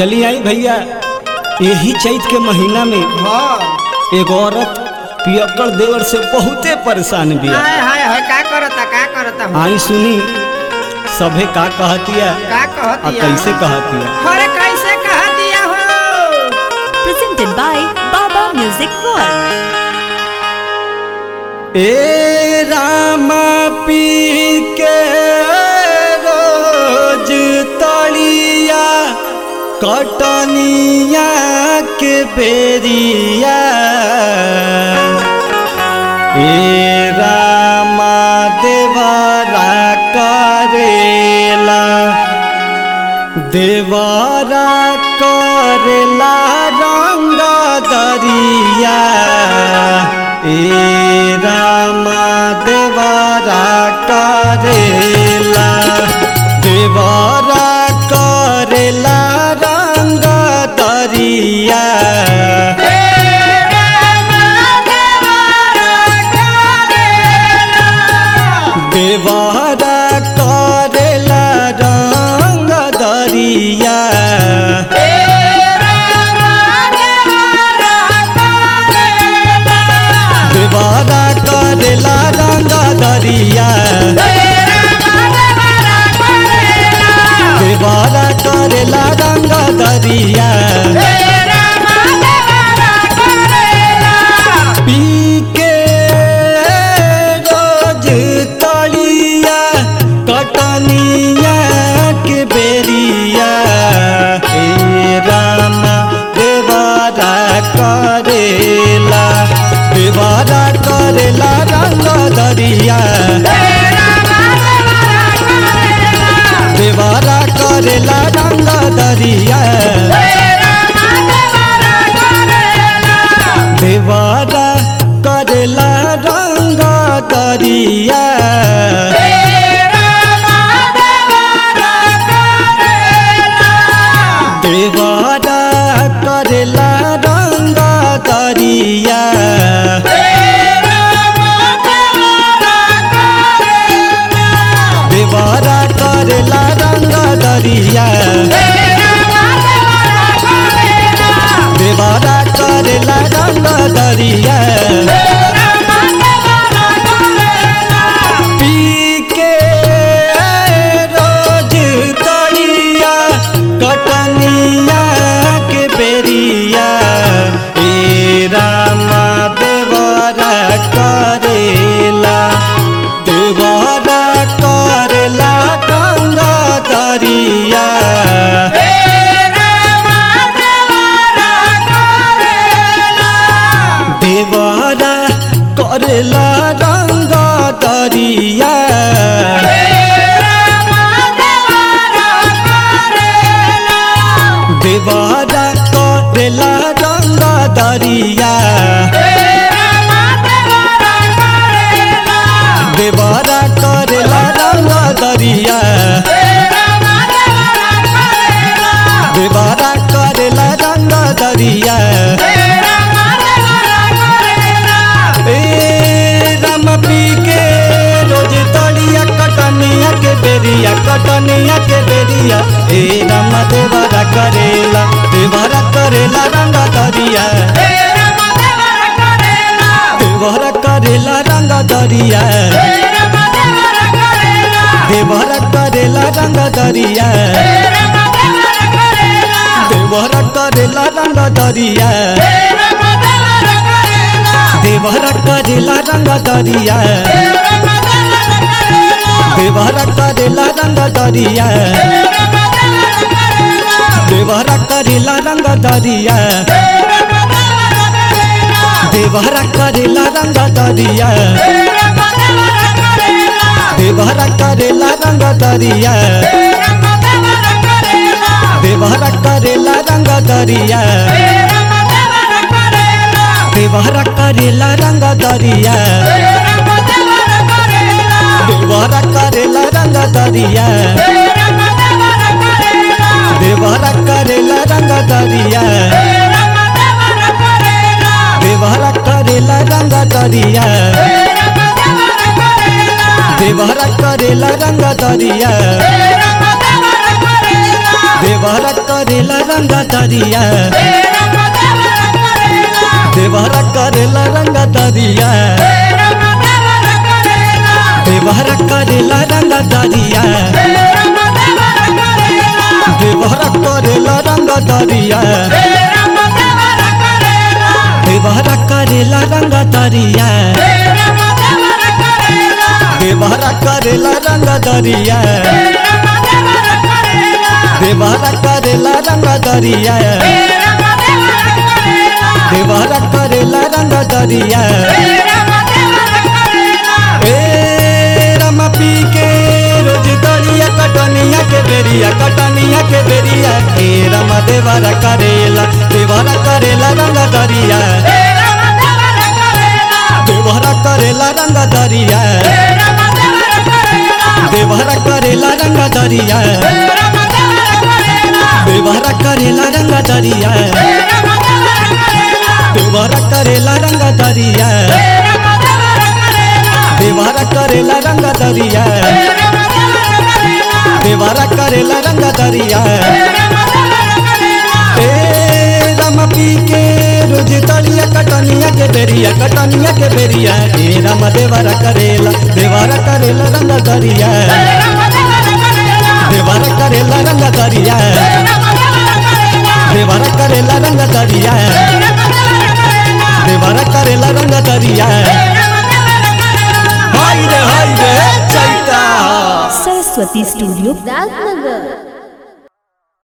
चली आई भैया यही चैत के महीना में हाँ एक औरत पियक्कड़ देवर से बहुते परेशान बिया हाय हाय हाय का करता का करता हूँ आई सुनी सभे का कहतिया का आ कहतिया कैसे कहतिया अरे कैसे कह दिया हो presented by Baba Music World. ए रामा पी के रोज तलिया कटनिया के बेरिया ए रामा देवरा करेला देवरा करेला रंग दरिया ए रामा देवरा करेला देवरा करेला रंग दरिया देवरा करेला रंग दरिया देवरा करेला रंग दरिया देवरा करेला रंग दरिया पी के रोज तलिया कटनिया के बेरिया हे रामा देवारा करेला देवारा करेला रंग दरिया देवारा करेला रंग दरिया देवारा करेला रंग दरिया देवारा करेला रंग दरिया देवारा करेला रंग दरिया देवारा करेला रंग दरिया पी के रोज तलिया कटनिया के बेरिया ए रामा देवरा करेला देवरा करेला गंगा दरिया देवरा करेला रंग दरिया देवरा करेला रंग दरिया देवरा करेला रंग दरिया देवरा करेला रंग दरिया ए राम पी के रोज तलिया कटनिया के बेरिया कटनिया के बेरिया ए राम देवरा करेला देवरा करेला रंग दरिया देवरा करेला रंग दरिया देवरा करेला रंग दरिया देवरा करेला रंग दरिया देवरा करेला रंग दरिया देवरा करेला रंग दरिया देवरा करेला रंग दरिया देवरा करेला रंग दरिया देवरा करेला रंग दरिया देवरा करेला रंग दरिया देवरा करेला रंग दरिया देवरा करेला रंग दरिया देवरा करेला रंग दरिया देवरा करेला रंग दरिया देवरा करेला रंग दरिया देवरा करेला रंग दरिया देवरा करेला रंग दरिया देवरा करेला रंग दरिया देवरा करेला रंग दरिया देवरा करेला रंग दरिया देवरा करेला रंग दरिया देवरा करेला रंग दरिया देवरा करेला रंग दरिया ए रमा पी के रोज दरिया कटनिया के बेरिया कटनिया के बेरिया ए रमा देवरा करेला देवरा करेला रंग दरिया देवरा करेला रंग दरिया देवरा करेला रंग दरिया देवरा करेला रंग दरिया देवरा करेला रंग दरिया देवरा करेला रंग दरिया देवरा करेला रंग दरिया ए राम पी के रोज तलिया कटनिया के बेरिया कटनिया के बेरिया ए राम देवरा करेला देवरा करेला रंग दरिया देवरा करेला रंग दरिया देवरा करेला रंग दरिया देवरा करेला रंग दरिया हाय रे हाय रे चैता Saraswati Studio, राजनगर